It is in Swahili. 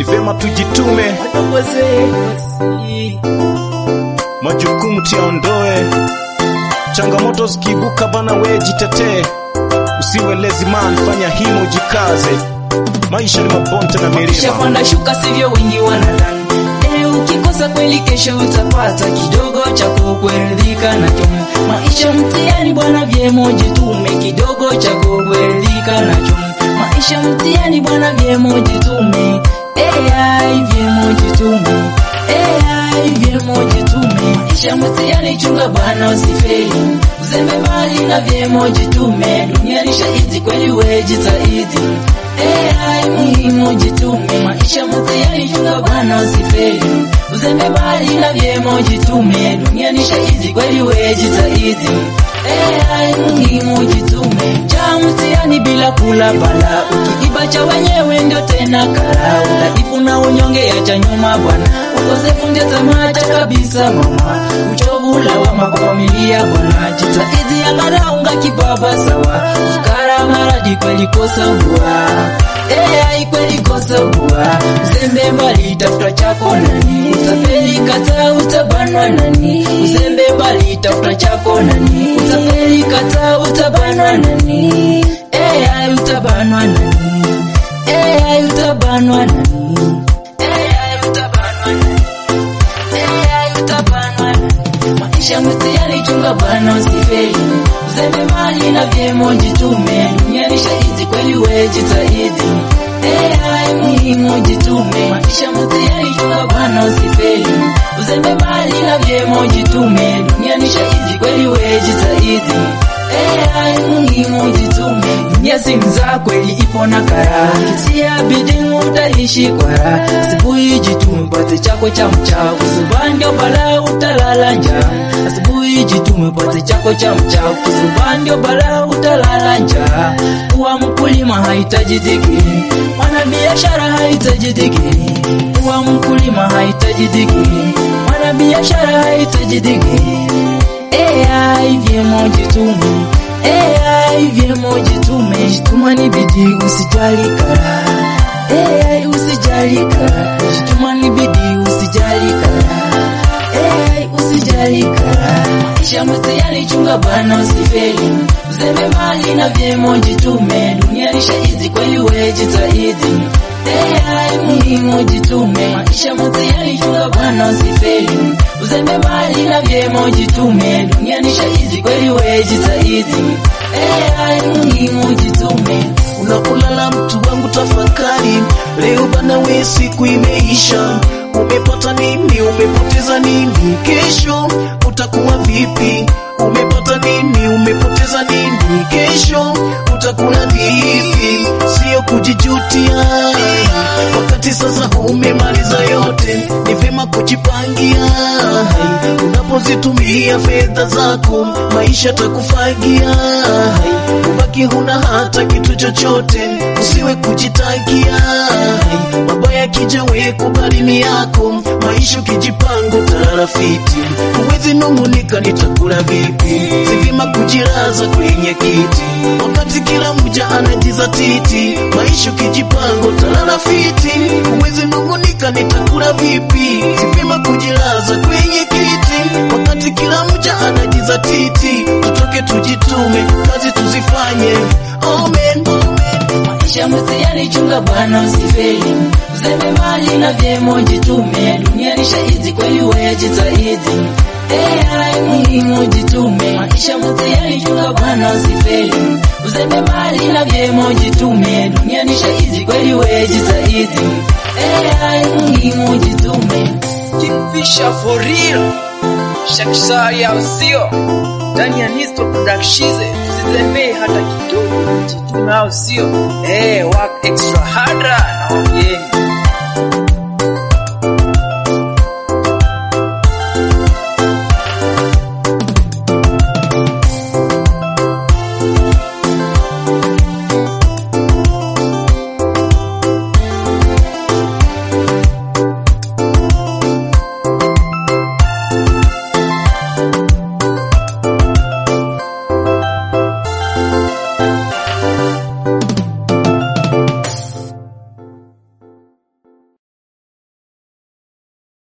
ni vyema tujitume, wadogo zetu majukumu tuyaondoe, changamoto zikiibuka bana, we jitetee, usiwe lazy man, fanya himo, jikaze, maisha ni mabonde na milima. Ukishapanda shuka sivyo wengi wanadhani. Leo ukikosa kweli, kesho utapata kidogo cha kukuridhika nacho. Maisha mtihani bwana, vyema jitume, kidogo cha kukuridhika nacho. Maisha mtihani bwana, vyema jitume, AI vyema jitume, AI vyema jitume. Maisha mtihani, chunga bwana, usifeli, uzembe mbali na vyema jitume. Duniani shahidi kweli, we jitahidi AI muhimu jitume, maisha mtihani, chunga bwana usifeli, uzembe mbali na vyema jitume, duniani shahidi kweli, we jitahidi. AI muhimu jitume, cha mtihani bila kula bala, ukiiba cha wenyewe ndio tena kara, udhaifu na unyonge yacha nyuma bwana, ukosefu ndio tamaa cha kabisa mama, uchovu lawama kwa familia bwana, jitahidi angalau unga kibaba sawa, ukara maradi kweli kosa bua AI kweli kosa bua, uzembe mbali tafuta chako nani, utafeli kata utabanwa nani, uzembe mbali tafuta chako nani, utafeli kata utabanwa nani, AI utabanwa nani, AI utabanwa nani, AI utabanwa nani, AI utabanwa nani. Maisha mtihani, chunga bwana usifeli, uzembe mali na vyema jitume, duniani shahidi kweli, we jitahidi. AI muhimu jitume, maisha mtihani, chunga bwana usifeli, uzembe mali na vyema jitume, duniani shahidi kweli, we jitahidi. AI muhimu jitume, dunia si mzaa kweli, ipo na kara, kitia bidii utaishi kwa raha, asubuhi jitume, pate chako cha mchao, kusuba ndio balaa utalala njaa, asubuhi jitume, pate chako cha mchao, kusuba ndio balaa utalala njaa. Kuwa mkulima hahitaji digrii, mwana biashara hahitaji digrii, kuwa mkulima hahitaji digrii, mwana biashara hahitaji digrii. AI vyema jitume, AI vyema jitume, jituma ni bidii, usijali kara. AI usijali kara, jituma ni bidii, usijali kara. AI usijali kara, maisha mtihani, chunga bwana usifeli, uzembe mali na vyema jitume, duniani shahidi kweli, we jitahidi. AI muhimu jitume, maisha mtihani, chunga bwana usifeli, uzembe mali na vyema jitume, duniani shahidi kweli, we jitahidi. AI muhimu jitume, Unakulala mtu wangu, tafakari leo bana, we siku imeisha. Umepata nini? Umepoteza nini? Kesho utakuwa vipi? Umepata nini? Umepoteza nini? Kesho utakula vipi? Sio kujijutia wakati sasa umemaliza yote, ni vyema kujipangia. Unapozitumia fedha zako, maisha takufagia. Ubaki huna hata kitu chochote, usiwe kujitakia. Mabaya kija we kubali ni yako, maisha ukijipanga utalala fiti. Huwezi nung'unika nitakula vipi, si vyema kujiraza kwenye kiti wakati kila mja anajizatiti. Maisha ukijipanga utalala fiti, huwezi nung'unika nitakula vipi, si vyema kujilaza kwenye kiti wakati kila mja anajizatiti. Tutoke tujitume, kazi tuzifanye. Amen, amen. maisha mtihani, chunga bwana usifeli, uzembe mali na vyema jitume, duniani shahidi kweli, we jitahidi. AI muhimu jitume, maisha mtihani, chunga bwana usifeli, uzembe mali na vyema jitume, duniani shahidi kweli, we jitahidi. AI muhimu jitume, Kingfisher for real. Shakshari au sio? Ndani ya Nisto Productions tusizembee hata kidogo, jitume au sio? Eh, work extra harder na wageni.